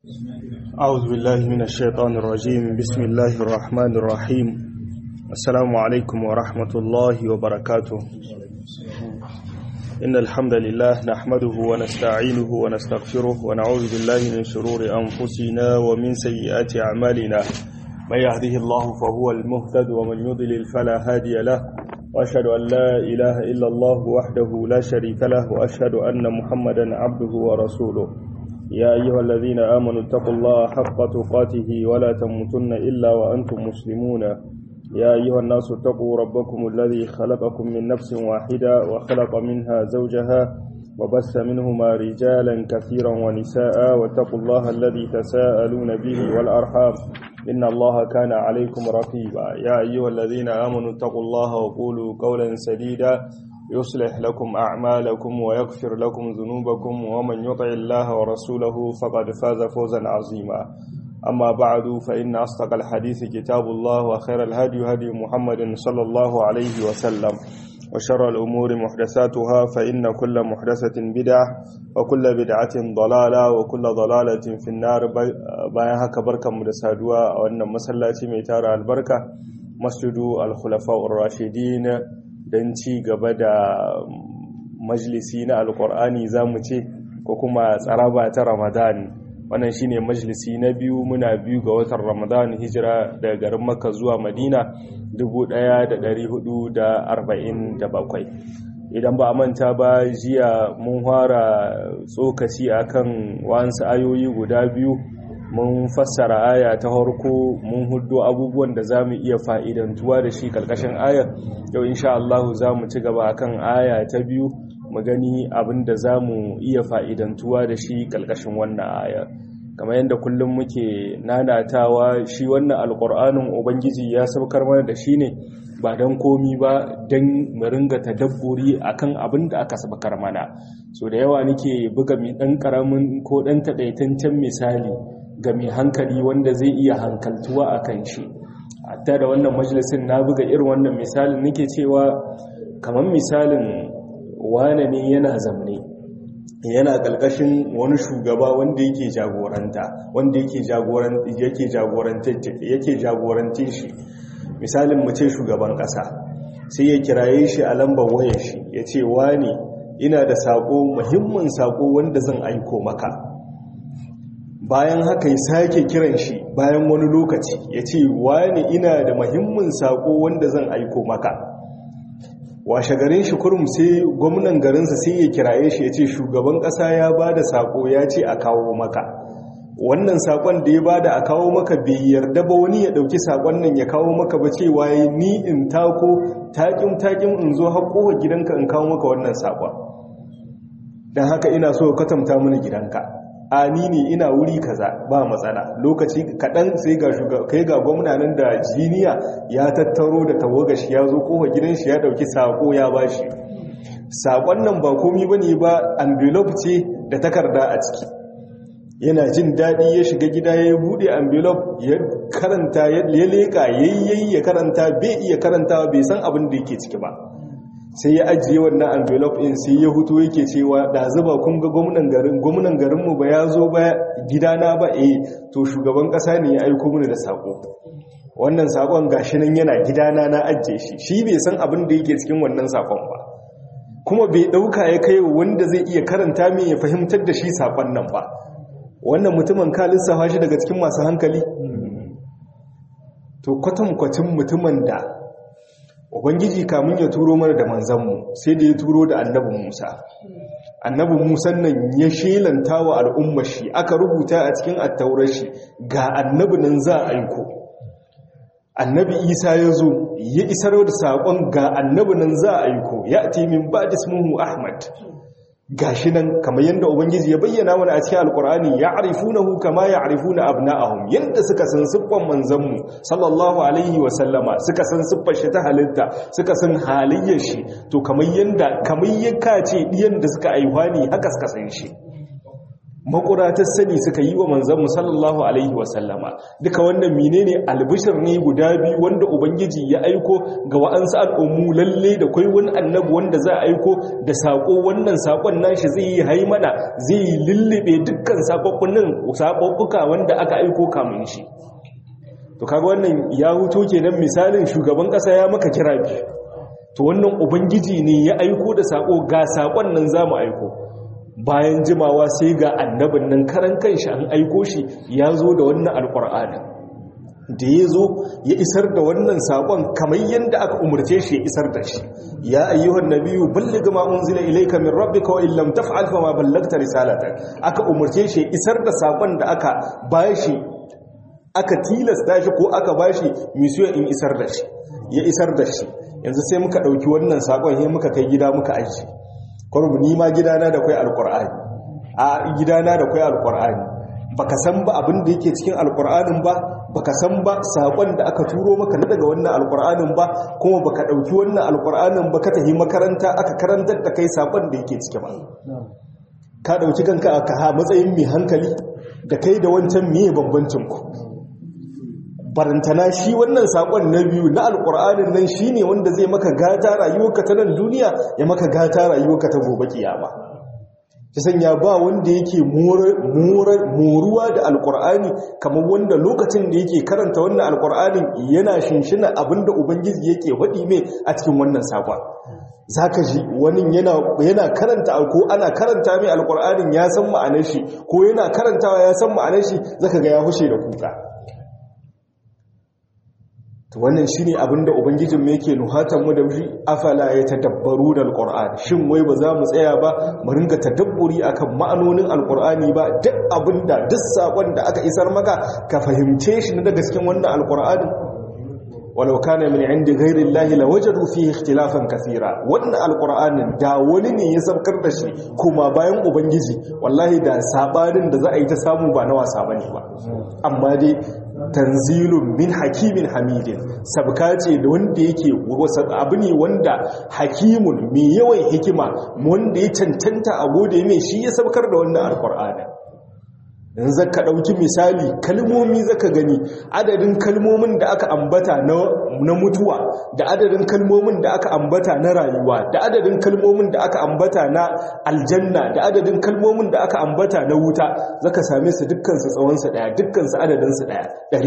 أعوذ بالله من الشيطان الرجيم بسم الله الرحمن الرحيم السلام عليكم ورحمة الله وبركاته إن الحمد لله نحمده ونستعينه ونستغفره ونعوذ بالله من شرور أنفسنا ومن سيئات أعمالنا من يهده الله فهو المهتد ومن يضلل فلا هادي له وأشهد أن لا إله إلا الله وحده لا شريك له وأشهد أن محمدا عبده ورسوله يا أيها الذين آمنوا اتقوا الله حق تقاته ولا تموتن إلا وأنتم مسلمون يا أيها الناس اتقوا ربكم الذي خلقكم من نفس واحدة وخلق منها زوجها وبث منهما رجالا كثيرا ونساء واتقوا الله الذي تساءلون به والأرحام إن الله كان عليكم رقيبا يا أيها الذين آمنوا اتقوا الله وقولوا قولا سديدا يصلح لكم أعمالكم ويغفر لكم ذنوبكم ومن يطع الله ورسوله فقد فاز فوزا عظيما أما بعد فإن أصدق الحديث كتاب الله وخير الهدي هدي محمد صلى الله عليه وسلم وشر الأمور محدثاتها فإن كل محدثة بدعة وكل بدعة ضلالة وكل ضلالة في النار bayan haka barkanmu da saduwa a wannan masallaci mai tara albarka masjidu al-khulafa'ur rashidin don ci gaba da majalisi na alkur'ani za mu ce ko kuma tsaraba ta ramadan wannan shine majalisi na biyu muna biyu ga watan ramadan hijira daga garin makka zuwa madina 1447 idan ba a manta ba jiya mun fara tsokaci akan wasu ayoyi guda biyu mun fassara aya ta harko mun hudu abubuwan da za mu iya fa'idantuwa da shi ƙarƙashin ayar yau insha Allah za mu ci gaba akan aya ta biyu mu gani abin da za mu iya fa'idantuwa da shi ƙarƙashin wannan aya kamar yadda kullum muke nanatawa shi wannan alƙur'anin ubangiji ya saukar mana da shi ne ba don komi ba don mu ringa tadabburi akan abin da aka sabakar mana so da yawa nake buga mai ɗan ƙaramin ko ɗan taɗaitancen misali ga mai hankali wanda zai iya hankaltuwa a kan shi hatta da wannan majalisin na buga irin wannan misalin nake cewa kamar misalin wane ne yana zamne yana ƙalƙashin wani shugaba wanda yake jagoranta wanda yake jagorantin shi misalin mu ce shugaban ƙasa sai ya kiraye shi a lambar wayar shi ya ce wane ina da saƙo muhimmin saƙo wanda zan aiko maka bayan haka ya sake kiran shi bayan wani lokaci ya ce wani ina da mahimmin sako wanda zan aiko maka washe garin shi kurum sai gwamnan garinsa sai ya kiraye shi ya ce shugaban ƙasa ya ba da sako ya ce a kawo maka wannan sakon da ya ba da a kawo maka bai yarda ba wani ya ɗauki sakon nan ya kawo maka ba cewa ya ni in tako takin takin in zo haƙowa gidanka in kawo maka wannan sakon don haka ina so ka tamta mini gidanka a ni ne ina wuri kaza ba matsala lokaci kaɗan sai ga kai ga gwamnanin da jiniya ya tattaro da tawagashi ya zo kowa gidan shi ya ɗauki sako ya bashi sakon nan ba komi bane ba envelope ce da takarda a ciki yana jin daɗi ya shiga gida ya buɗe envelope ya karanta ya leƙa yayyayi ya karanta bai iya karanta bai san abin da yake ciki ba sai ya ajiye wannan envelope in sai ya hutu yake cewa da zuba kun ga gwamnan garin gwamnan garinmu ba ya zo ba gidana ba eh to shugaban kasa ne ya aiko mini da sako wannan sakon gashi nan yana gidana na ajiye shi shi bai san abin da yake cikin wannan sakon ba kuma bai dauka ya kai wanda zai iya karanta min ya fahimtar da shi sakon nan ba wannan mutumin ka lissafa shi daga cikin masu hankali to kwatankwacin mutumin da ubangiji kamun ya turo mana da manzanmu sai da ya turo da annabin musa annabin musa nan ya shelanta wa al'ummar shi aka rubuta a cikin attaurar shi ga annabi nan za a aiko annabi isa ya zo ya isar da saƙon ga annabi nan za a aiko ya min ba da ahmad gashi nan kamar yadda ubangiji ya bayyana mana a cikin alkur'ani ya arifunahu kama ya arifuna abna'ahum yadda suka san siffan manzanmu sallallahu alaihi wa sallama suka san siffar shi ta halitta suka san halayyar shi to kamar yadda kamar yaka ce diyan da suka aihuwa ne haka suka san shi makuratar sani suka yi wa manzanmu sallallahu alaihi wasallama duka wannan menene albishir ne guda biyu wanda ubangiji ya aiko ga wa'ansu al'ummu lalle da kai wani annabi wanda za a aiko da sako wannan sakon nashi zai yi haimana zai yi lullube dukkan sakonnin sakokkuka wanda aka aiko kamun shi to kaga wannan ya huto kenan misalin shugaban kasa ya maka kira biyu to wannan ubangiji ne ya aiko da sako ga sakon nan zamu aiko bayan jimawa sai ga annabin nan karan kanshi an aiko shi ya zo da wannan alkur'ani da ya zo ya isar da wannan saƙon kamar yadda aka umarce shi ya isar da shi ya ayyuhan nabiyu balligh ma unzila ilayka min rabbika wa illam taf'al fa ma ballagta risalata aka umarce shi ya isar da saƙon da aka bashi aka tilasta shi ko aka bashi misiyo in isar da shi ya isar da shi yanzu sai muka ɗauki wannan saƙon sai muka kai gida muka aiki kwarmu ni ma gidana da kwai alkur'ani a gidana da kwai alkur'ani baka san ba abin da yake cikin alkur'anin ba baka san ba sakon da aka turo maka na daga wannan alkur'anin ba kuma baka dauki wannan alkur'anin ba ka tafi makaranta aka karantar da kai sakon da yake ciki ba ka dauki kanka aka ha matsayin mai hankali da kai da wancan miye bambancin ku barantana shi wannan sakon na biyu na alkur'anin nan shine wanda zai maka gata rayuwarka ta nan duniya ya maka gata rayuwarka ta gobe kiyama ta sanya ba wanda yake moruwa da alkur'ani kamar wanda lokacin da yake karanta wannan alkur'anin yana shinshina abinda ubangiji yake waɗi mai a cikin wannan sakon za ka ji wani yana karanta ko ana karanta mai alkur'anin ya san ma'anar shi ko yana karantawa ya san ma'anar shi zaka ga ya hushe da kuka wannan shi ne abinda ubangijinmu yake nuhatanmu da shi afala ya tadabbaru da alƙur'ani shin wai ba za mu tsaya ba mu ringa tadabburi akan ma'anonin alƙur'ani ba duk abinda duk saƙon da aka isar maka ka fahimce shi na daga cikin wannan alƙur'ani walau kana min indi ghairi llahi lawajadu fihi ikhtilafan kathira wannan alqur'anin da wani ne ya sabkar da shi kuma bayan ubangiji wallahi da sabanin da za a yi ta samu ba na wasa bane ba amma dai tanzilun min hakimin hamidin sabka ce da wanda yake abu ne wanda hakimun mai yawan hikima wanda ya cancanta a gode mai shi ya sabkar da wannan alqur'anin in zaka ɗauki misali kalmomi zaka gani adadin kalmomin da aka ambata na mutuwa da adadin kalmomin da aka ambata na rayuwa da adadin kalmomin da aka ambata na aljanna da adadin kalmomin da aka ambata na wuta zaka same su dukkansu tsawonsu ɗaya dukkansu adadinsu ɗaya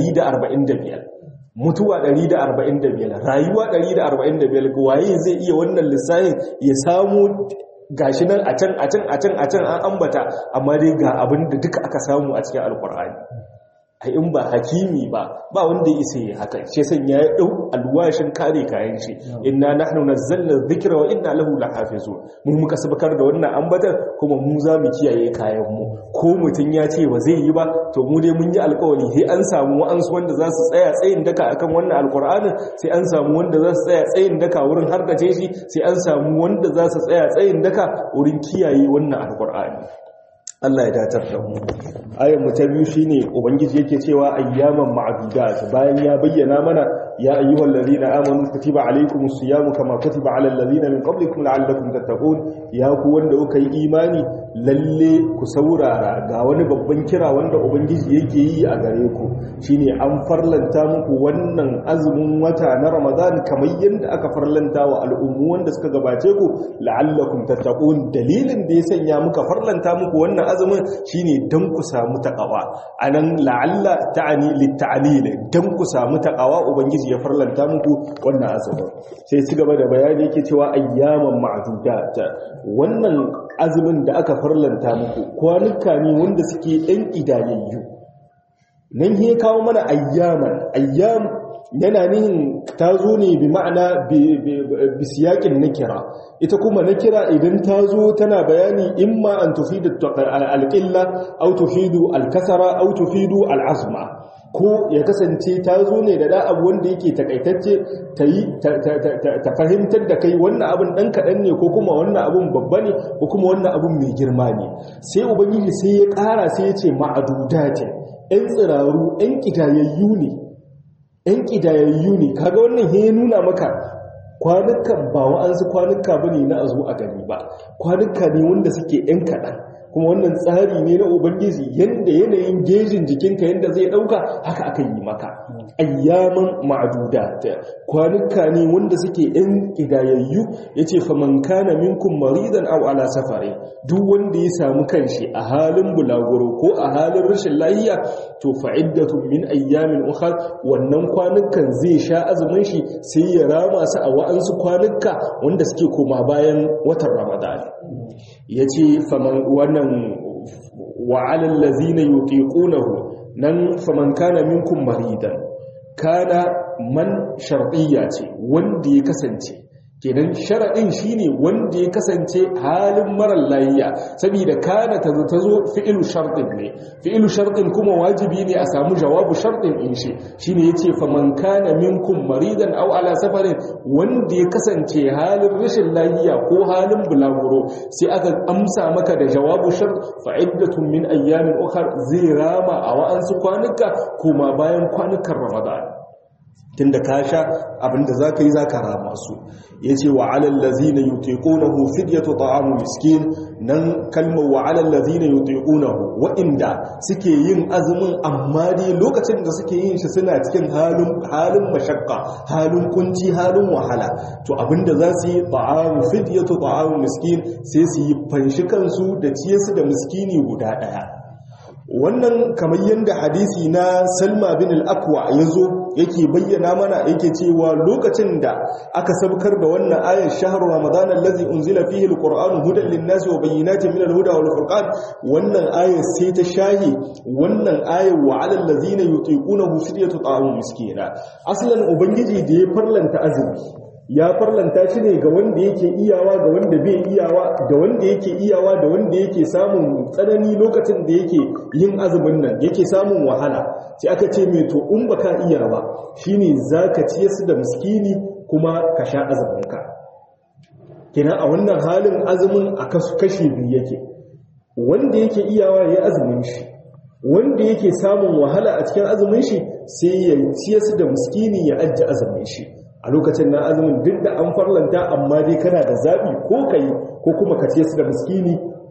145 mutuwa 145 rayuwa 145 waye zai iya wannan lissafin ya samu gashi nan a can a can a can a can an ambata amma dai ga abin da duka aka samu a cikin alkur'ani ai in ba hakimi ba ba wanda ya isa haka shi san ya dau alwashin kare kayan shi inna nahnu nazzalna dhikra wa inna lahu lahafizun mu muka sabakar da wannan ambatar kuma mu za mu kiyaye kayan mu ko mutun ya ce ba zai yi ba to mu dai mun yi alƙawari sai an samu wa'ansu wanda za su tsaya tsayin daka akan wannan alkur'anin sai an samu wanda za su tsaya tsayin daka wurin harkace shi sai an samu wanda za su tsaya tsayin daka wurin kiyaye wannan alkur'ani Allah ya datar da mu ayan mu ta biyu shine ubangiji yake cewa ayyaman ma'dudat bayan ya bayyana mana ya ayyuhal ladina amanu kutiba alaykumus siyamu kama kutiba alal ladina min qablikum la'allakum tattaqun ya ku wanda kuka yi imani lalle ku saurara ga wani babban kira wanda ubangiji yake yi a gare ku shine an farlanta muku wannan azumin wata na ramadan kamar yadda aka farlanta wa al'ummu wanda suka gabace ku la'allakum tattaqun dalilin da ya sanya muka farlanta muku wannan azumin shine dan ku samu takawa anan la'alla ta'ani litta'lil dan ku samu takawa ubangiji ya farlanta muku wannan azumin sai ci gaba da bayani yake cewa ayyaman ma'dudat wannan azumin da aka farlanta muku kwanuka ne wanda suke ɗan idayayyu nan ya kawo mana ayyaman ayyam yana nihin ta zo ne bi ma'ana bisiyakin na kira ita kuma na kira idan ta zo tana bayani imma an tufidu alƙilla au tufidu alkasara au tufidu al'azma ko ya kasance ta zo ne da abu wanda yake takaitacce ta yi ta fahimtar da kai wannan abin ɗan kaɗan ne ko kuma wannan abin babba ne ko kuma wannan abin mai girma ne sai ubangiji sai ya ƙara sai ya ce ma'adudatin 'yan tsiraru 'yan ƙidayayyu ne ‘yan ƙidayayyu ne kaga wannan ya nuna maka kwanukan ba wa'ansu kwanuka ba ne na a zo a gani ba kwanuka ne wanda suke ‘yan kaɗan kuma wannan tsari ne na ubangiji yanda yanayin gejin jikinka yanda zai dauka haka aka yi maka ayyaman ma'duda kwanuka ne wanda suke yan kidayayyu yace faman kana minkum maridan aw ala safari duk wanda ya samu kanshi a halin bulaguro ko a halin rashin lafiya to fa'iddatun min ayyamin ukhra wannan kwanukan zai sha azumin shi sai ya rama su a wa'ansu kwanuka wanda suke koma bayan watan ramadan yace faman wannan wa'alal ladzina yutiqunahu nan faman kana minkum maridan kana man shar'iyya ce wanda ya kasance kenan sharaɗin shine wanda ya kasance halin marar layiya saboda kana ta zo fi'ilu sharɗin ne fi'ilu sharɗin kuma wajibi ne a samu jawabu sharɗin in shi shine yace faman kana minkum maridan aw ala safarin wanda ya kasance halin rashin layiya ko halin bulaguro sai aka amsa maka da jawabu shart fa iddatun min ayyamin ukhra zai rama a wa'ansu kwanuka kuma bayan kwanukan ramadan tunda ka sha abinda za ka yi za ka rama su ya ce wa alallazi na yuteƙunahu fidyatu ta'amu miskin nan kalmar wa alallazi na yuteƙunahu wa'inda suke yin azumin amma dai lokacin da suke yin shi suna cikin halin mashakka halin kunci halin wahala to abinda za su yi ta'amu fidyatu ta'amu miskin sai su yi fanshi kansu da ciye su da miskini guda ɗaya wannan kamar yadda hadisi na salma bin al-akwa ya zo yake bayyana mana yake cewa lokacin da aka sabkar da wannan ayar shahru ramadan allazi unzila fihi al-qur'an hudan lin-nasi wa bayyinatin min al-huda wal furqan wannan ayar sai ta shahi wannan ayar wa 'alal ladzina yutiqunahu fidyatu ta'am miskina aslan ubangiji da ya farlanta azumi ya farlanta shi ne ga wanda yake iyawa ga wanda bai iyawa da wanda yake iyawa da wanda yake samun tsanani lokacin da yake yin azumin nan yake samun wahala sai aka ce mai to in baka iya ba shine zaka ciye su da miskini kuma ka sha azuminka kina a wannan halin azumin a kashi biyu yake wanda yake iyawa ya azumin shi wanda yake samun wahala a cikin azumin shi sai ya ciye su da miskini ya ajje azumin shi a lokacin na azumin duk da an farlanta amma dai kana da zaɓi ko ka yi ko kuma ka ce su da miskini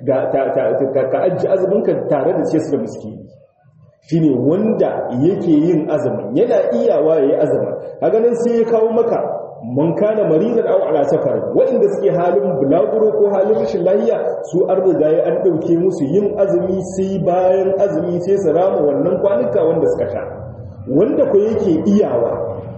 ka ajiye azuminka tare da ce su da miskini shi ne wanda yake yin azumin yana iyawa ya yi azumin a ganin sai ya kawo maka man kana maridan aw ala safar waɗanda suke halin bulaguro ko halin rashin lafiya su an riga ya an ɗauke musu yin azumi sai bayan azumi sai su rama wannan kwanuka wanda suka sha wanda ko yake iyawa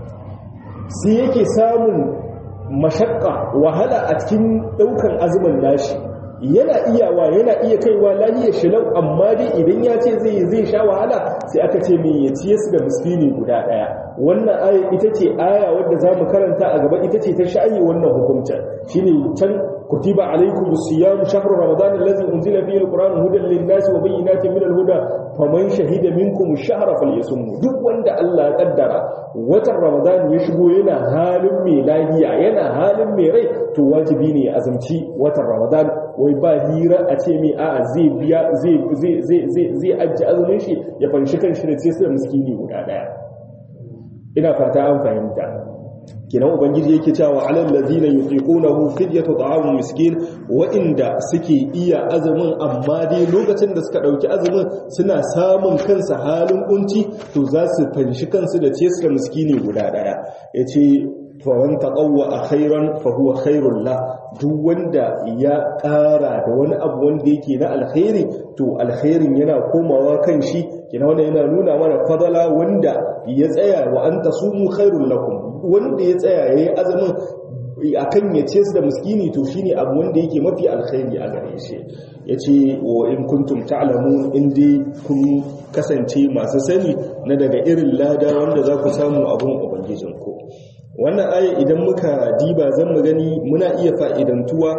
sai yake samun mashakka wahala a cikin daukan azumin nashi yana iyawa yana iya kaiwa lahiyar shilau amma dai idan ya ce zai zai sha wahala sai aka ce mai ya ciye su da miskini guda daya wannan aya ita ce aya wadda za mu karanta a gaba ita ce ta sha'ayi wannan hukuncin shine can kutiba alaikum siyam shahru ramadan allazi unzila fihi alquran hudan lin-nasi wa bayyinatin min al-huda faman shahida minkum ash-shahra falyasum duk wanda Allah ya kaddara watan ramadan ya shigo yana halin mai lafiya yana halin mai rai to wajibi ne ya azumci watan ramadan wai ba hira a ce mai a'a zai biya zai zai zai zai zai ajji azumin shi ya fanshi kan shi da sai sai miskini guda daya ina fata an fahimta kinan ubangiji yake cewa alal ladina yuqiqunahu fidyatu ta'am miskin wa inda suke iya azumin amma dai lokacin da suka dauki azumin suna samun kansa halin kunci to za su fanshi kansu da ciyar miskini guda daya yace faman taqawwa khairan fa huwa khairul la duk wanda ya ƙara da wani abu wanda yake na alkhairi to alkhairin yana komawa kan shi kina wanda yana nuna mana fadala wanda ya tsaya wa anta sumu khairul lakum wanda ya tsaya yayi azumin akan ya ce su da miskini to shine abu wanda yake mafi alkhairi a gare shi yace wa in kuntum ta'lamun in dai kun kasance masu sani na daga irin lada wanda za ku samu abun ubangijinku wannan aya idan muka diba zan mu gani muna iya fa'idantuwa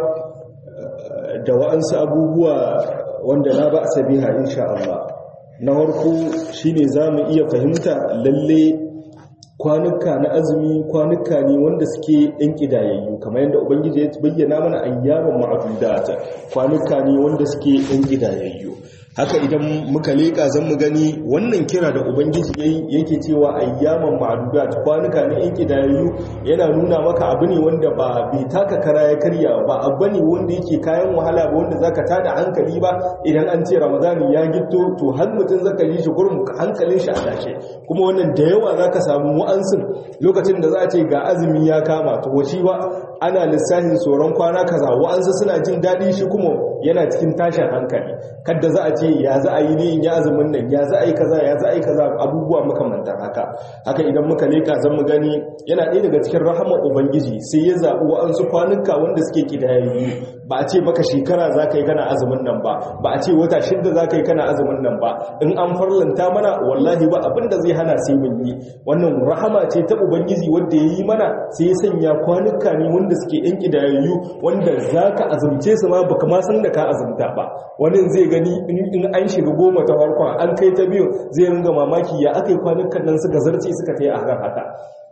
da wa'ansu abubuwa wanda na ba a biha insha Allah na harko shine za mu iya fahimta lalle kwanuka na azumi kwanuka ne wanda suke ɗan ƙidayayyu kamar yadda ubangiji ya bayyana mana ayyaman ma'adudat kwanuka ne wanda suke ɗan ƙidayayyu haka idan muka leka zan mu gani wannan kira da ubangiji yayi yake cewa ayyaman ma'dudat kwanuka ne in kidayayyu yana nuna maka abu ne wanda ba bai taka kara ya karya ba abu ne wanda yake kayan wahala ba wanda zaka tada hankali ba idan an ce ramadani ya gitto to har mutum zaka yi shi gurin hankalin shi a tashe kuma wannan da yawa zaka samu wa'ansun lokacin da za a ce ga azumi ya kama to washi ba ana lissafin tsoron kwana kaza wa'ansu suna jin daɗi shi kuma yana cikin tashin hankali kadda za a ce ya za a yi ne in ya azumin nan ya za a yi kaza ya za a yi kaza abubuwa makamantar haka haka idan muka leka zan mu gani yana ɗaya daga cikin rahamar ubangiji sai ya zaɓi wa'ansu kwanuka wanda suke kidayayyu ba a ce maka shekara za ka yi kana azumin nan ba ba a ce wata shidda za ka yi kana azumin nan ba in an farlanta mana wallahi ba abin da zai hana sai mun yi wannan rahama ce ta ubangiji wanda ya yi mana sai ya sanya kwanuka ne wanda suke yan kidayayyu wanda za ka azumce su ma baka ma san da ka azumta ba wani zai gani in an shiga goma ta farkon an kai ta biyu zai ringa mamaki ya aka yi kwanukan nan suka zarce suka ta yi a haka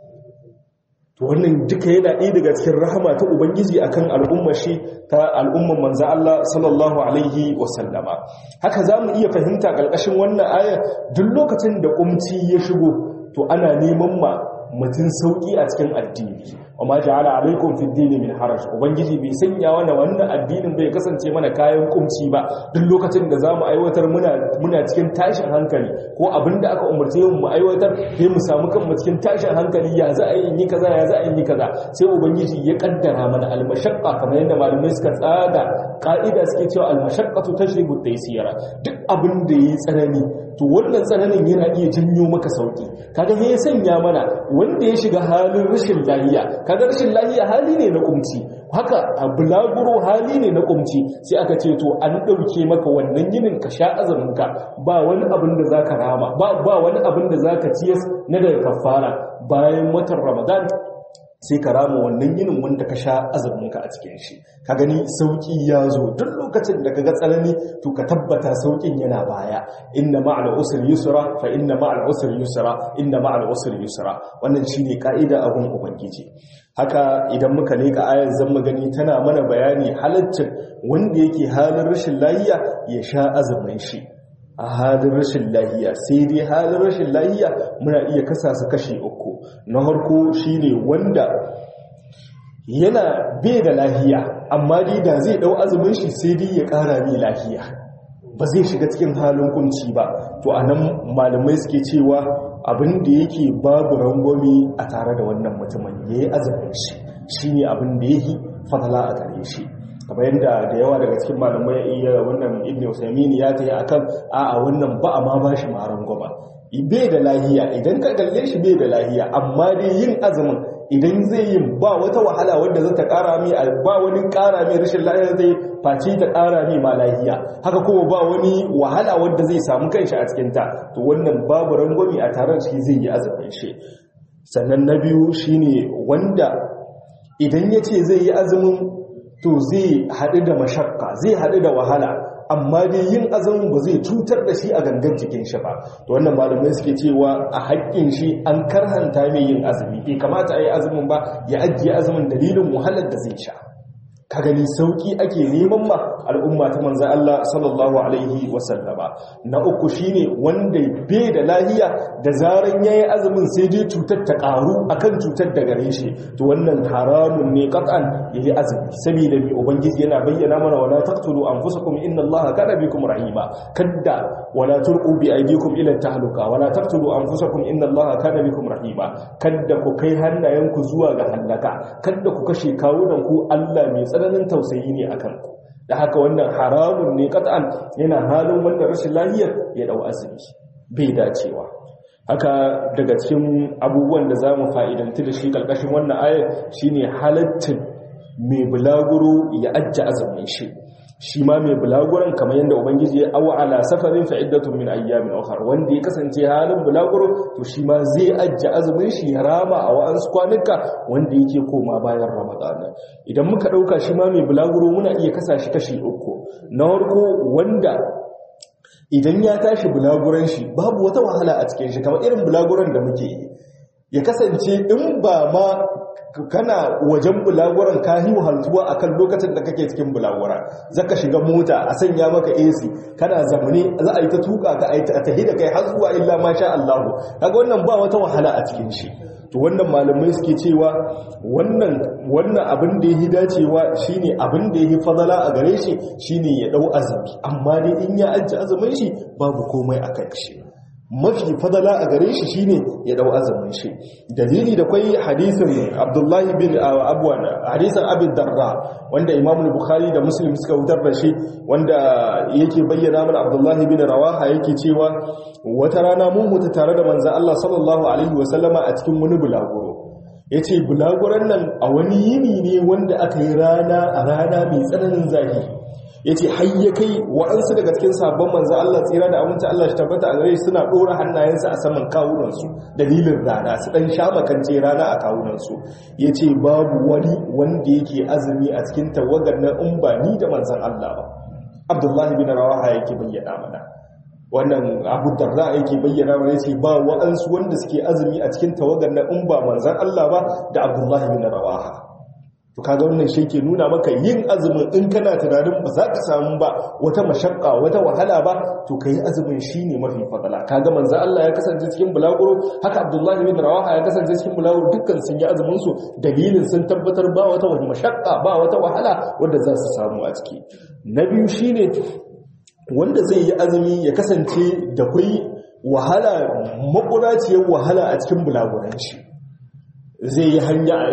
to wannan duka yana ɗaya daga cikin rahama ta ubangiji akan al'ummar shi ta al'ummar manzo Allah sallallahu alaihi wasallama haka zamu iya fahimta ƙarƙashin wannan aya duk lokacin da kumci ya shigo to ana neman ma mutum sauki a cikin addini amma ja'ala alaikum fid dini min haraj ubangiji bai sanya wannan wannan addinin bai kasance mana kayan kumci ba duk lokacin da zamu aiwatar muna muna cikin tashin hankali ko abinda aka umarce mu mu aiwatar sai mu samu kanmu cikin tashin hankali ya za a yi kaza ya za a yi kaza sai ubangiji ya kaddara mana almashaqqa kamar yadda malamai suka tsada ka'ida suke cewa almashaqqatu tashribu taysira duk abin da yayi tsanani to wannan tsananin yana iya janyo maka sauki kaga me ya sanya mana wanda ya shiga halin rashin lafiya kaga rashin lafiya hali ne na kumci haka a bulaguro hali ne na kumci sai aka ce to an dauke maka wannan yinin ka sha azumin ka ba wani abin da zaka rama ba ba wani abin da zaka ciyas na daga kafara bayan watan Ramadan sai ka rama wannan yinin wanda ka sha azuminka a cikin shi ka gani sauki ya zo duk lokacin da ka ga tsanani to ka tabbata saukin yana baya inna ma'al usri yusra fa inna ma'al usri yusra inna ma'al usri yusra wannan shine kaida abun ubangiji haka idan muka leka ayar zan magani tana mana bayani halaccin wanda yake halin rashin lafiya ya sha azumin shi a halin rashin lahiya sai dai halin rashin lahiya muna iya kasa su kashi uku na harko shine wanda yana bai da lahiya amma dai da zai dau azumin shi sai dai ya kara mai lahiya ba zai shiga cikin halin kunci ba to anan malamai suke cewa abin da yake babu rangwami a tare da wannan mutumin yayi azumin shi shine abin da yake fadala a gare shi kamar yadda da yawa daga cikin malamai iya wannan ibn usaimin ya tayi akan a'a wannan ba a ma bashi maran goma bai da lahiya idan ka kalle shi bai da lahiya amma dai yin azumin idan zai yi ba wata wahala wadda zata kara mai ba wani kara mai rashin lahiya zai face ta kara mai ma lahiya haka kuma ba wani wahala wadda zai samu kanshi a cikin ta to wannan babu rangwami a taron shi zai yi azumin shi sannan na biyu shine wanda idan ya ce zai yi azumin to zai haɗu da mashakka zai haɗu da wahala amma dai yin azumin ba zai cutar da shi a gangan jikin shi ba to wannan malamai suke cewa a haƙƙin shi an karhanta mai yin azumi bai kamata a yi azumin ba ya ajiye azumin dalilin wahalar da zai sha ka gani sauki ake neman ma al'umma ta manzo Allah sallallahu alaihi wasallama na uku shine wanda bai da lahiya da zaran yayi azumin sai dai cutar ta karu akan cutar da gare shi to wannan haramun ne qat'an yayi azumi saboda bi ubangiji yana bayyana mana wala taqtulu anfusakum inna Allaha kana bikum rahima kadda wala turqu bi aydikum ila tahluka wala taqtulu anfusakum inna Allaha kana bikum rahima kadda ku kai hannayenku zuwa ga halaka kadda ku kashe kawunan ku Allah mai tsananin tausayi ne akan ku da haka wannan haramun ne kat'an yana halin wanda rashin lahiyar ya dau azumi bai dacewa haka daga cikin abubuwan da za mu fa'idanti da shi ƙarƙashin wannan ayar shine halattin mai bulaguro ya ajja azumin shi shi ma mai bulaguran kamar yadda ubangiji ya awa ala safarin fa'iddatun min ayyamin ukhra wanda ya kasance halin bulaguro to shi ma zai ajja azumin shi ya rama a wa'ansu kwanuka wanda yake koma bayan ramadana idan muka dauka shi ma mai bulaguro muna iya kasa shi kashi uku na farko wanda idan ya tashi bulaguran shi babu wata wahala a cikin shi kamar irin bulaguran da muke yi ya kasance in ba ma kana wajen bulaguran ka yi wahaltuwa akan lokacin da kake cikin bulagura zaka shiga mota a sanya maka AC kana zamane za a yi ta tuka ka a tahi da kai har zuwa illa masha Allah kaga wannan ba wata wahala a cikin shi to wannan malamai suke cewa wannan wannan abin da yake dacewa shine abin da yake fadala a gare shi shine ya dau azumi amma dai in ya ajji azumin shi babu komai akan shi mafi fadala a gare shi shine ya dau azumin shi dalili da kwai hadisin Abdullahi bin Abwan hadisin Abi Darda wanda Imam Bukhari da Muslim suka wutar da shi wanda yake bayyana mana Abdullahi bin Rawaha yake cewa wata rana mun mutu tare da manzon Allah sallallahu alaihi wasallama a cikin wani bulaguro yace bulaguran nan a wani yini ne wanda aka yi rana a rana mai tsananin zafi ya ce hayya kai wa'ansu daga cikin sabon manzo Allah tsira da aminci Allah shi tabbata a gare shi suna ɗora hannayensu a saman kawunansu dalilin rana su ɗan sha makance rana a kawunansu ya ce babu wani wanda yake azumi a cikin tawagar na in ba ni da manzan Allah ba abdullahi bin rawaha yake bayyana mana wannan abu darda yake bayyana mana yace ba wa'ansu wanda suke azumi a cikin tawagar na in ba manzan Allah ba da abdullahi bin rawaha to kaga wannan shi ke nuna maka yin azumin in kana tunanin ba za ka samu ba wata mashakka wata wahala ba to kai azumin shine mafi fadala kaga manzo Allah ya kasance cikin bulaguro haka Abdullahi bin Rawaha ya kasance cikin bulaguro dukkan sun yi azumin su dalilin sun tabbatar ba wata mashakka ba wata wahala wanda za su samu a ciki na biyu shine wanda zai yi azumi ya kasance da kai wahala makuraciyar wahala a cikin bulaguran shi zai yi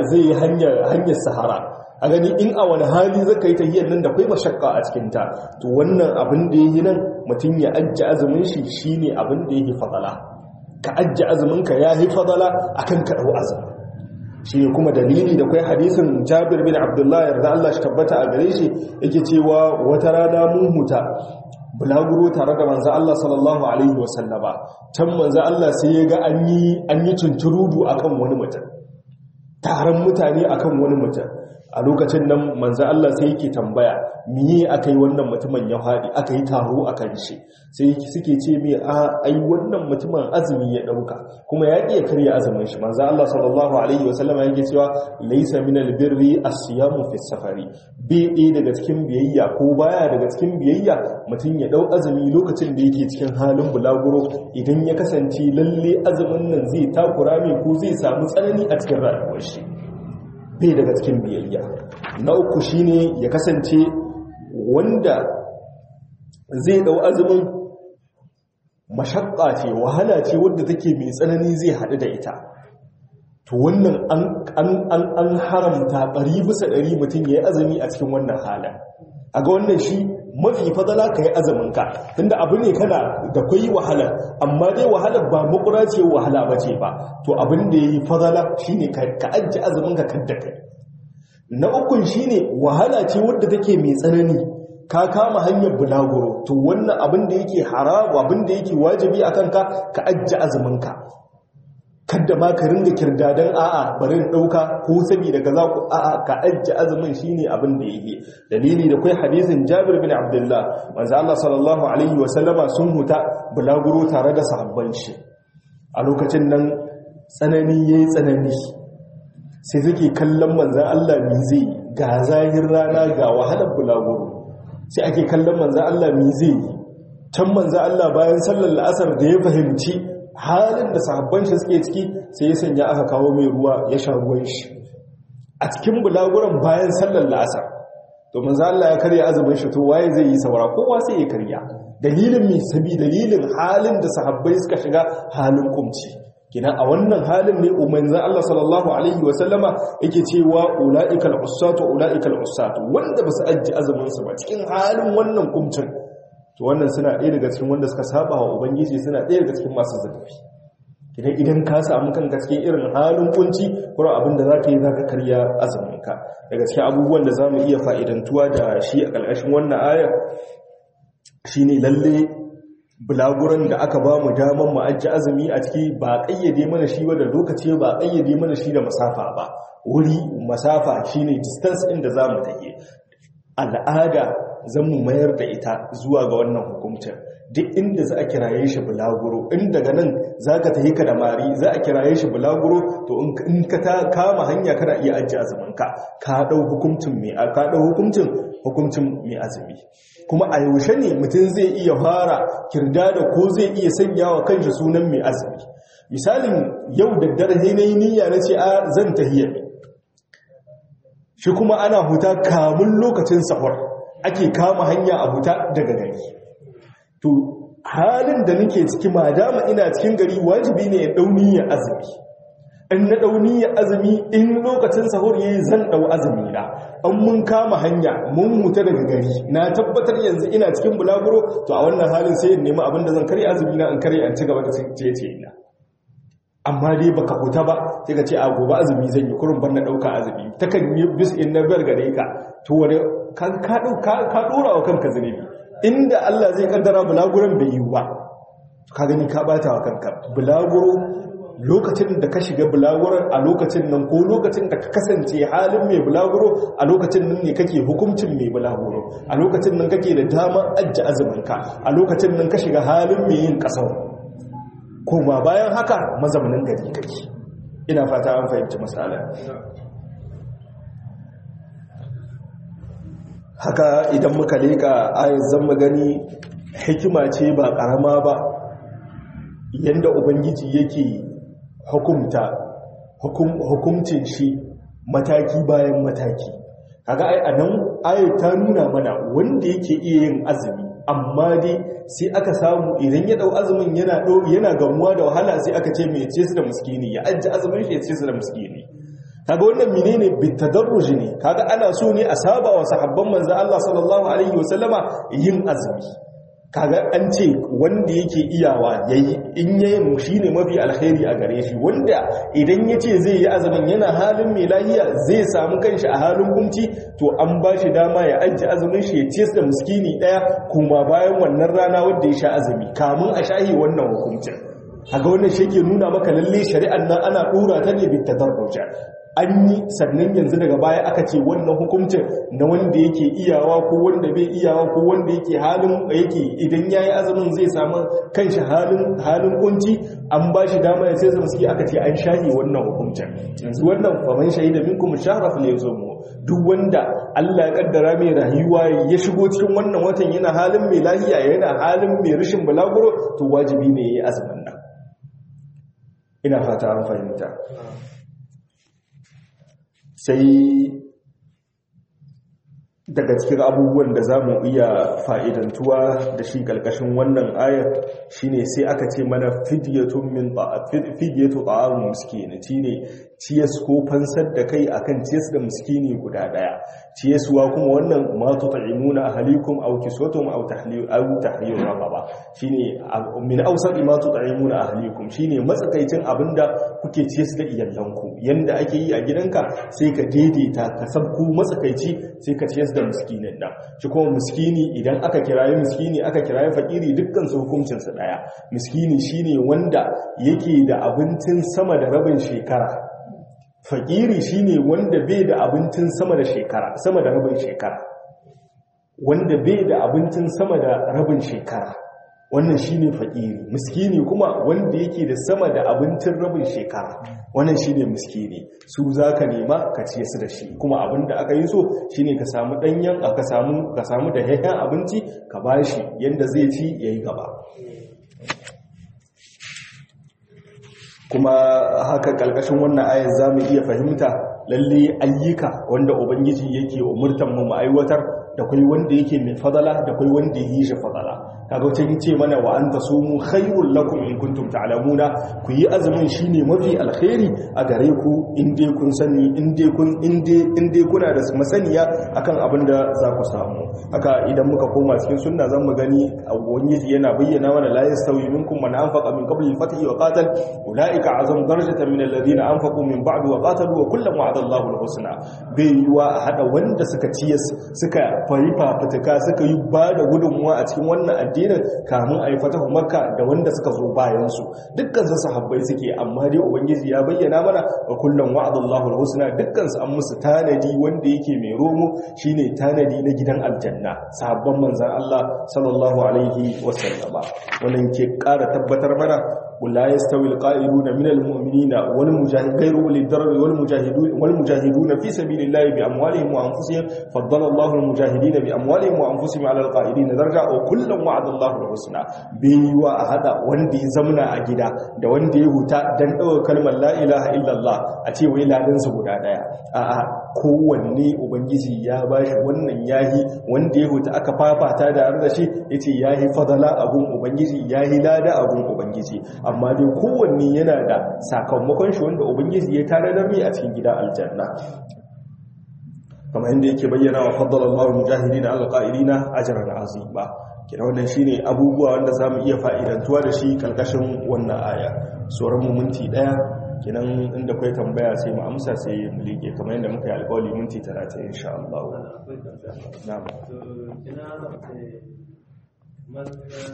hanyar sahara a gani in a wani hali zaka yi tahiyar nan da kai mashakka a cikinta to wannan abin da yi nan mutum ya ajji azumin shi shine abin da yake fadala ka ajji azumin ka yayi fadala akan ka dau azumi shi kuma dalili da kai hadisin Jabir bin Abdullah yarda Allah shi tabbata a gare shi yake cewa wata rana mun huta bulaguro tare da manzo Allah sallallahu alaihi wasallama can manzo Allah sai ya ga an yi an yi tunturudu akan wani mutum taron mutane akan wani mutum a lokacin nan manzo Allah sai yake tambaya miye akai wannan mutumin ya fadi aka yi taro akan shi sai suke ce me a ai wannan mutumin azumi ya dauka kuma ya iya karya azumin shi manzo Allah sallallahu alaihi wasallama yake cewa laysa minal birri as-siyamu fi safari bi daga cikin biyayya ko baya daga cikin biyayya mutum ya dau azumi lokacin da yake cikin halin bulaguro idan ya kasance lalle azumin nan zai takura mai ko zai samu tsanani a cikin rayuwar shi bai daga cikin biyayya na uku shine ya kasance wanda zai dau azumin mashakka ce wahala ce wadda take mai tsanani zai haɗu da ita to wannan an haramta ɗari bisa ɗari mutum ya yi azumi a cikin wannan halin a ga wannan shi mafi fadala ka yi azuminka tunda abu ne kana da kwayi wahala amma dai wahalar ba makura ce wahala ba ce ba to abin da ya yi fadala shi ne ka ajiye azuminka kadda kai na ukun shi ne wahala ce wadda take mai tsanani ka kama hanyar bulaguro to wannan abin da yake haramu abin da yake wajibi a kanka ka ajiye azuminka kadda ma ka ringa kirdadan a'a bari in dauka ko saboda kaza ku a'a ka ajji azumin shine abin da yake dalili da kai hadisin Jabir bin Abdullah manzo Allah sallallahu alaihi wa sallama sun huta bulaguro tare da sahabban shi a lokacin nan tsanani yayi tsanani sai suke kallon manzo Allah mi zai ga zahir rana ga wahalar bulaguro sai ake kallon manzo Allah mi zai can manzo Allah bayan sallar la'asar da ya fahimci halin da sahabban shi suke ciki sai ya sanya aka kawo mai ruwa ya sha ruwan shi a cikin bulaguran bayan sallar la'asar to manzo Allah ya karya azumin shi to waye zai yi saura kowa sai ya karya dalilin mi sabi dalilin halin da sahabbai suka shiga halin kumci kina a wannan halin ne umarnin Allah sallallahu alaihi wa sallama yake cewa ulaikal usatu ulaikal usatu wanda basu ajji azumin su ba cikin halin wannan kumcin to wannan suna ɗaya daga cikin wanda suka saba wa ubangiji suna ɗaya daga cikin masu zurfi idan idan ka samu kanka cikin irin halin kunci kuma abin da zaka yi zaka karya azuminka daga cikin abubuwan da zamu iya fa'idantuwa da shi a ƙarƙashin wannan aya shine lalle bulaguran da aka ba mu daman mu ajji azumi a ciki ba ƙayyade mana shi ba da lokaci ba ƙayyade mana shi da masafa ba wuri masafa shine distance inda zamu take al'ada zan mu mayar da ita zuwa ga wannan hukuncin duk inda za a kiraye shi bulaguro in daga nan za ka tafi ka da mari za a kiraye shi bulaguro to in ka ta kama hanya kana iya ajiye azuminka ka ɗau hukuncin mai ka ɗau hukuncin hukuncin mai azumi kuma a yaushe ne mutum zai iya fara kirda da ko zai iya sanya wa kanshi sunan mai azumi misalin yau da dare na yi niyya na ce a zan tahiyya shi kuma ana huta kamun lokacin sahur ake kama hanya a huta daga gari to halin da nake ciki madama ina cikin gari wajibi ne ya dauni ya azumi in na dauni ya azumi in lokacin sahur yayi zan dau azumi na an mun kama hanya mun huta daga gari na tabbatar yanzu ina cikin bulaguro to a wannan halin sai in nemi abin da zan karya azumi na in karya an ci gaba da ce ina amma dai baka huta ba sai ka ce a gobe azumi zan yi kurun na dauka azumi takan yi bis in na bar gare ka to wani ka ka dora wa kanka zunubi inda Allah zai kaddara bulaguran bai yi ba ka gani ka bata wa kanka bulaguro lokacin da ka shiga bulaguran a lokacin nan ko lokacin da ka kasance halin mai bulaguro a lokacin nan ne kake hukuncin mai bulaguro a lokacin nan kake da damar ajje azuminka a lokacin nan ka shiga halin mai yin kasar koma bayan haka mazaunin gari kake ina fata an fahimci matsala haka idan muka leka ayat zan gani hikima ce ba karama ba yanda ubangiji yake hukumta hukumcin shi mataki bayan mataki kaga ai anan ayat ta nuna mana wanda yake iya yin azumi amma dai sai aka samu idan ya dau azumin yana yana gamuwa da wahala sai aka ce mai ce su da miskini ya ajji azumin shi ya ce su da miskini kaga wannan menene bitadarruj ne kaga ana so ne a saba wa sahabban manzo Allah sallallahu alaihi wasallama yin azumi kaga an ce wanda yake iyawa yayi in yayin shine mafi alkhairi a gare shi wanda idan yace zai yi azumin yana halin mai lahiya zai samu kanshi a halin kunci to an ba shi dama ya ajiye azumin shi ya ciyar da miskini daya kuma bayan wannan rana wanda ya sha azumi kamun a shahi wannan hukuncin kaga wannan shi ke nuna maka lalle shari'an nan ana dora ta ne bitadarruja an yi sannan yanzu daga baya aka ce wannan hukuncin na wanda yake iyawa ko wanda bai iyawa ko wanda yake halin yake idan yayi azumin zai samu kanshi halin halin kunci an ba shi dama ya sai zama suke aka ce an shahi wannan hukuncin yanzu wannan faman shahida minkum shahra fal yawmu duk wanda Allah ya kaddara mai rayuwa ya shigo cikin wannan watan yana halin mai lahiya yana halin mai rashin balaguro to wajibi ne yayi azumin nan ina fata an fahimta sai daga cikin abubuwan da za mu iya fa'idantuwa da shi ƙarƙashin wannan ayar shine sai aka ce mana fidiyatun min fidiyatu ta'amun miskini shine ciyas ko fansar da kai akan ciyas da miskini guda ɗaya ciyaswa kuma wannan ma tut'imuna ahlikum aw kiswatum aw tahliyu aw tahliyu raqaba shine min awsat ma tut'imuna ahlikum shine matsakaicin abinda kuke ciyas da iyalanku yanda ake yi a gidanka sai ka daidaita ka sabku matsakaici sai ka ciyas da miskinin nan shi kuma miskini idan aka kirayi miskini aka kirayi fakiri dukkan su hukuncin su daya miskini shine wanda yake da abincin sama da rabin shekara fakiri shine wanda bai da abincin sama da shekara sama da rabin shekara wanda bai da abincin sama da rabin shekara wannan shine fakiri miskini kuma wanda yake da sama da abincin rabin shekara wannan shine miskini su zaka nema ka ciye su da shi kuma abinda aka yi so shine ka samu danyen ka samu ka samu da hayyan abinci ka bashi yanda zai ci yayi gaba kuma haka kalkashin wannan ayar zamu iya fahimta lalle ayyuka wanda ubangiji yake umurtan mu mu aiwatar da kai wanda yake mai fadala da kai wanda yi shi fadala kaga wata ce mana wa anta sumu khairul lakum in kuntum ta'lamuna ku yi azumin shine mafi alkhairi a gare ku in dai kun sani in dai kun in dai in dai kuna da masaniya akan abin da za ku samu haka idan muka koma cikin sunna zan mu gani ubangiji yana bayyana mana la yastawi minkum man anfaqa min qabli al-fath wa qatal ulaika azam darajatan min alladhina anfaqu min ba'd wa qatalu wa kullam wa'ada Allahu al-husna bai yiwa a hada wanda suka ciyas suka fari fafutuka suka yi ba da gudunmuwa a cikin wannan addinin kamun a yi fatahu makka da wanda suka zo bayansu dukkan su sahabbai suke amma dai ubangiji ya bayyana mana wa kullum wa'adallahu alhusna dukkan su an musu tanadi wanda yake mai romo shine tanadi na gidan aljanna sahabban manzon Allah sallallahu alaihi wasallama wannan ke ƙara tabbatar mana ولا يستوي القائلون من المؤمنين والمجاهد غير اولي الضرر والمجاهدون والمجاهدون في سبيل الله باموالهم وانفسهم فضل الله المجاهدين باموالهم وانفسهم على القائلين درجه وكلا وعد الله الحسنى بيوا hada wanda ya zamna a gida da wanda ya huta dan dawo kalmar la ilaha illallah a ce wai ladan su guda daya a'a kowanne ubangiji ya bashi wannan yahi wanda ya huta aka fafata da har da shi yace yahi fadala abun ubangiji yahi lada abun ubangiji amma dai kowanne yana da sakamakon shi wanda ubangiji ya tare da mai a cikin gida aljanna kamar yadda yake bayyana wa faddala Allahu mujahidina alqa'ilina ajran azima kina wannan shine abubuwa wanda zamu iya fa'idantuwa da shi kalkashin wannan aya sauran mu minti daya kinan inda kai tambaya sai mu amsa sai mu lige kamar yadda muka yi alƙawari minti 30 insha Allah na'am ina man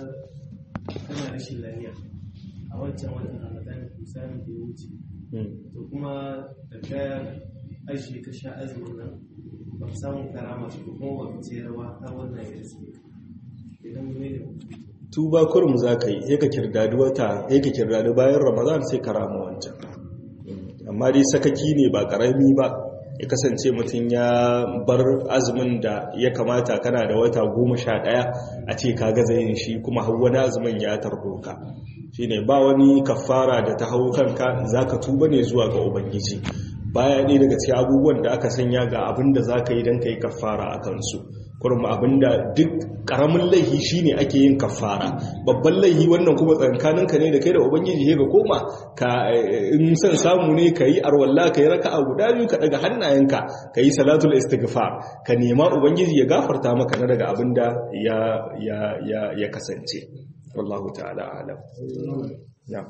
kana rashin lafiya a wancan watan ramadan misali da ya wuce to kuma da ka ajiye ka sha azumin nan ba ka samu karama su ko kuma ba ka ce rawa har wannan ya riske idan mu ne tuba kurum za ka yi ya ka kirdadi wata ya ka kirdadi bayan ramadan sai ka rama wancan amma dai sakaki ne ba karami ba ya kasance mutum ya bar azumin da ya kamata kana da wata goma sha ɗaya a ce ka gaza yin shi kuma hau wani azumin ya tardo ka shi ne ba wani kafara da ta hau kanka za ka tuba ne zuwa ga ubangiji baya ne daga cikin abubuwan da aka sanya ga abin da za ka yi don ka yi kafara a kansu kurma abin da duk ƙaramin laihi shi ne ake yin kafara babban laihi wannan kuma tsankaninka ne da kai da ubangiji ga koma ka in son samu ne ka yi arwalla ka yi raka a guda biyu ka daga hannayenka ka yi salatul istighfar ka nema ubangiji ya gafarta maka na daga abin da ya kasance wallahu ta'ala alam ya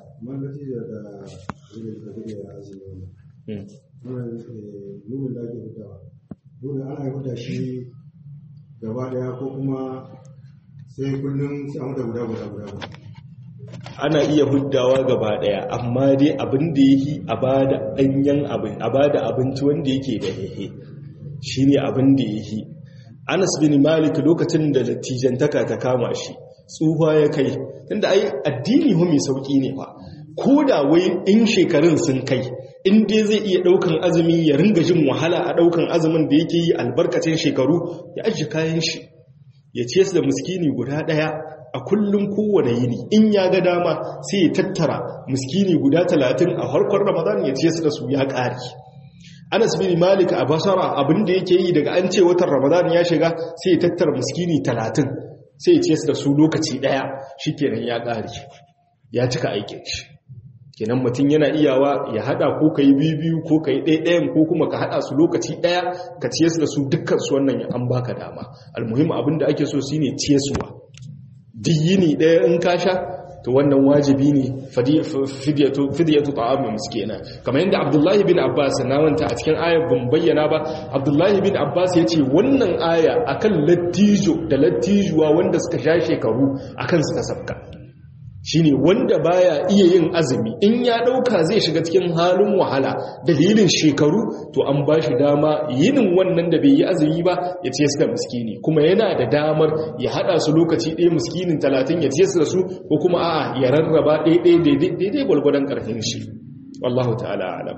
nuna da ake fitawa nuna ana yi fita shi gaba daya ko kuma sai kullum sai an da guda guda guda ana iya huddawa gaba daya amma dai abin da yake a bada danyen abin a bada abinci wanda yake da hehe shine abin da yake Anas bin Malik lokacin da dattijantaka ta kama shi tsufa ya kai tunda ai addini hu mai sauki ne fa ko da wai in shekarun sun kai in dai zai iya daukan azumi ya ringa jin wahala a daukan azumin da yake yi albarkacin shekaru ya ajiye kayan shi ya ce su da miskini guda daya a kullum kowane yini in ya ga dama sai ya tattara miskini guda talatin a harkar ramadan ya ce su da su ya ƙari anas bin malik a basara abinda yake yi daga an ce watan ramadan ya shiga sai ya tattara miskini talatin sai ya ce su da su lokaci daya shi kenan ya ƙari ya cika aikin shi kenan mutum yana iyawa ya hada ko ka yi biyu ko ka yi ɗaiɗayan ko kuma ka hada su lokaci ɗaya ka ciye su da su dukkan su wannan an baka dama almuhim abin da ake so shine ciye suwa diyini ɗaya in ka sha to wannan wajibi ne fidiyatu ta'amu miskina kamar yadda abdullahi bin abbas na wanta a cikin ayar ban bayyana ba abdullahi bin abbas ya ce wannan aya akan lattijo da lattijuwa wanda suka sha shekaru akan suka sabka shine wanda baya iya yin azumi in ya dauka zai shiga cikin halin wahala dalilin shekaru to an bashi dama yinin wannan da bai yi azumi ba ya ce su da miskini kuma yana da damar ya hada su lokaci ɗaya miskinin talatin ya ce su da su ko kuma a'a ya rarraba ɗaya daidai gwalgwadon ƙarfin shi wallahu ta'ala alam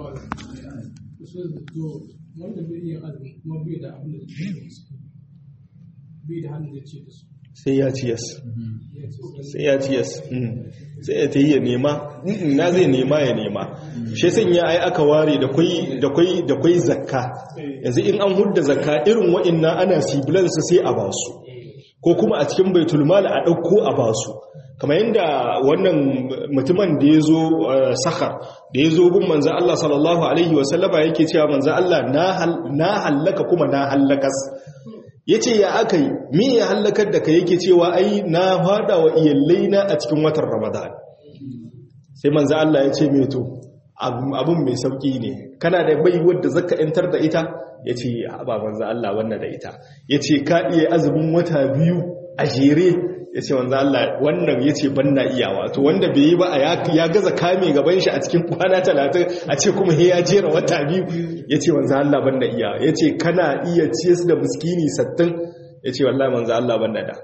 wanda bai iya azumi kuma bai da abin da bai da hannun da ce da su sai ya ciyas sai ya ciyas sai ya ta yi ya nema na zai nema ya nema shi sun ya ai aka ware da kwai zakka yanzu in an hudda zakka irin wa'inna ana sibilansu sai a basu ko kuma a cikin baitulmal a ɗauko a basu kamar yadda wannan mutumin da ya zo sakar da ya zo bin manzan Allah sallallahu Alaihi wasallama yake cewa manzan Allah na hallaka kuma na hallakas ya ce ya aka yi me ya hallakar da ka yake cewa ai na fada wa iyallai na a cikin watan ramadan sai manzo Allah ya ce me to abun mai sauki ne kana da bai wadda zaka yantar da ita ya ce ba manzo Allah wannan da ita ya ce ka iya azumin wata biyu a jere yace manzo Allah wannan yace banna iyawa to wanda bai yi ba ya gaza kame gaban shi a cikin kwana 30 a ce kuma he ya jera wata biyu yace manzo Allah banna iyawa yace kana iya ciyar da miskini 60 yace wallahi manzo Allah banna da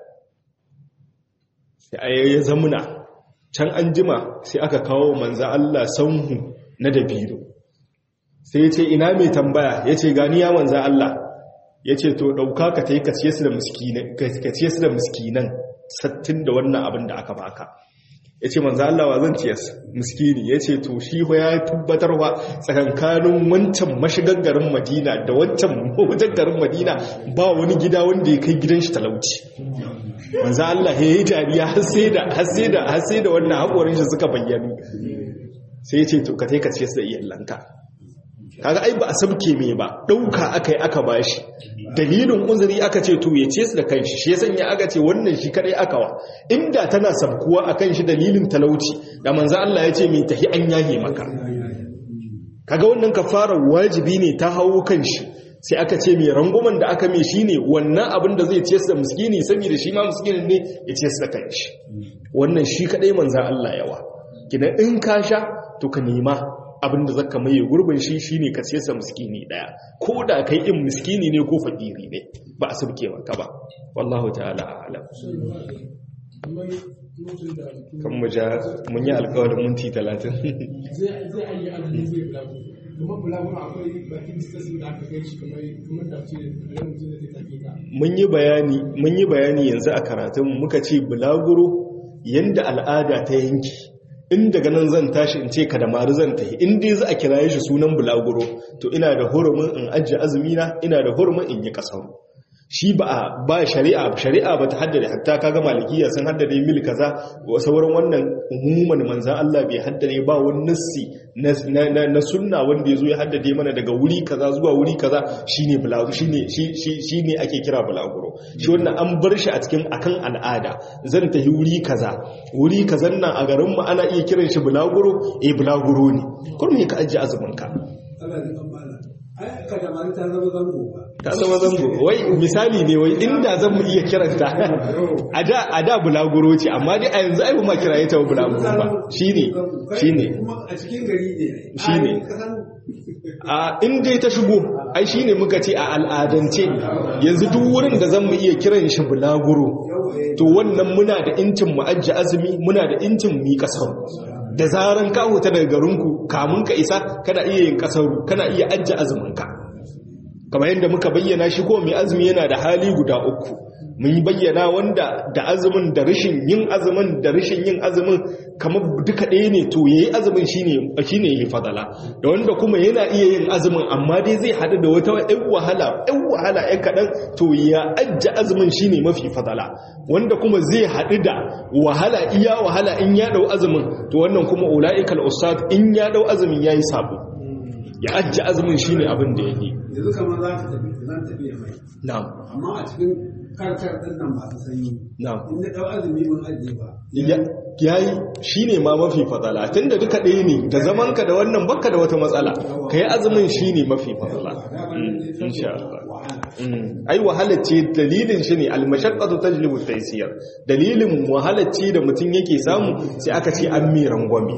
sai ya zamuna can an jima sai aka kawo manzo Allah sanhu na dabino sai ya ce ina mai tambaya ya ce gani ya manza Allah ya ce to ɗauka ka ta yi ka ciye su da miskinan sattin da wannan abin da aka baka ya ce manza Allah wa zan ciye miskini ya ce to shi ya tabbatarwa tsakankanin wancan mashigar garin madina da wancan mawajen garin madina ba wani gida wanda ya kai gidan shi talauci manza Allah ya yi dariya har sai da wannan haƙorin shi suka bayyanu sai ya ce to ka ta yi ka ciye su da iyalanka kaga ai ba a sabke me ba dauka aka yi aka bashi dalilin uzuri aka ce to ya ce su da kanshi shi ya sanya aka ce wannan shi kadai aka wa inda tana sabkuwa akan shi dalilin talauci da manzo Allah ya ce me tahi an yahe maka kaga wannan kafara wajibi ne ta hawo kanshi sai aka ce mai ranguman da aka mai shine wannan abin da zai ce su da miskini saboda shi ma miskinin ne ya ce su da kanshi wannan shi kadai manzo Allah yawa kina in ka sha to ka nema abinda zaka maye gurbin shi shine ka siyasa miskini daya ko da kai in miskini ne ko fakiri ne ba a sabke maka ba wallahu ta'ala a'lam kan mu ja mun yi alƙawarin minti 30 zai zai ayi azumi zai bulagu kuma bulagu akwai bakin distance da aka kai shi kamar kamar da ce da mutum da ta tafi ka mun yi bayani mun yi bayani yanzu a karatun muka ce bulaguro yanda al'ada ta yanki in daga nan zan tashi in ce ka da mari zan tafi in dai za a kiraye shi sunan bulaguro to ina da hurumin in ajiye azumina ina da hurumin in yi kasaru shi ba ba shari'a shari'a ba ta haddade hatta kaga malikiya sun haddade mil kaza sauran wannan umuman manzan Allah bai haddade ba wani nassi na na sunna wanda yazo ya haddade mana daga wuri kaza zuwa wuri kaza shine bulaguro shine shine ake kira bulaguro shi wannan an bar shi a cikin akan al'ada zan tafi wuri kaza wuri kazan nan a garin mu ana iya kiran shi bulaguro eh bulaguro ne kurmi ka ajiye azumin ka Allah ya kammala ai ka da mari ta zama zango ba ta zama zango wai misali ne wai inda zan mu iya kiranta a da a da bulaguro ce amma dai a yanzu ai ba ma kiraye ta bulaguro ba shine shine kuma a cikin gari ne Shine. Ai, ka san a in dai ta shigo ai shine muka ce a al'adance yanzu duk wurin da zan mu iya kiran shi bulaguro to wannan muna da incin mu ajiye azumi muna da incin mu yi kasar da zaran ka huta daga garinku kamun ka isa kana iya yin kasaru kana iya ajiye azumin ka kamar yadda muka bayyana shi ko mai azumi yana da hali guda uku mun yi bayyana wanda da azumin da rashin yin azumin da rashin yin azumin kamar duka ɗaya ne to yayi azumin shine shine yayi fadala da wanda kuma yana iya yin azumin amma dai zai hadu da wata ɗan wahala ɗan wahala ɗan kaɗan to ya ajja azumin shine mafi fadala wanda kuma zai hadu da wahala iya wahala in ya dau azumin to wannan kuma ulaikal usad in ya dau azumin yayi sabo ya ajja azumin shine abin da yake yanzu kamar za ka tafi zan tafi ya mai na'am amma a cikin karkar ɗin nan masu sanyi na'am in na ɗau azumi mun ajiye ba ya yi shi ne ma mafi fadala tun da duka ɗaya ne da zamanka da wannan baka da wata matsala ka yi azumin shi ne mafi fadala Mm, insha Allah Mm, ai wahalar ce dalilin shi ne almashaqqatu tajlibu taysir dalilin wahalar ce da mutum yake samu sai aka ce an mi rangwame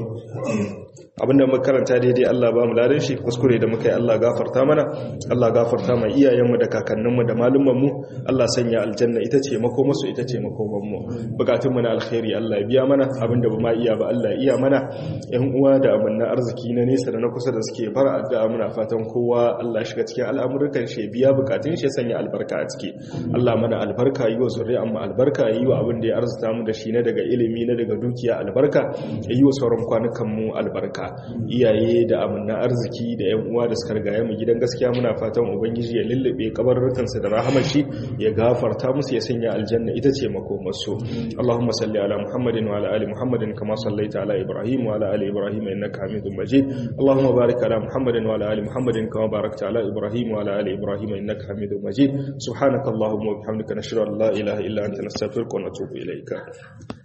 abinda muka karanta daidai Allah ba mu ladan shi kuskure da muka yi Allah gafarta mana Allah gafarta mai iyayenmu da kakanninmu da malumanmu Allah sanya aljanna ita ce makomarsu ita ce makomanmu bukatun mu na alkhairi Allah ya biya mana abinda ba ma iya ba Allah ya iya mana yan uwa da amanna arziki na nesa da na kusa da suke bar addu'a muna fatan kowa Allah shiga cikin al'amuran shi ya biya bukatun shi ya sanya albarka a ciki Allah mana albarka yi wa zuri'an mu albarka yi wa abin da ya arzuta mu da shi na daga ilimi na daga dukiya albarka yi wa sauran kwanukan mu albarka iyaye da amanna arziki da yan uwa da suka riga mu gidan gaskiya muna fatan ubangiji ya lullube kabarrukan su da rahamar shi ya gafarta musu ya sanya aljanna ita ce makomar su Allahumma salli ala Muhammadin wa ala ali Muhammadin kama sallaita ala Ibrahim wa ala ali Ibrahim innaka Hamidum Majid Allahumma barik ala Muhammadin wa ala ali Muhammadin kama barakta ala Ibrahim wa ala ali Ibrahim innaka Hamidum Majid subhanakallahumma wa bihamdika nashhadu an la ilaha illa anta nastaghfiruka wa natubu ilayka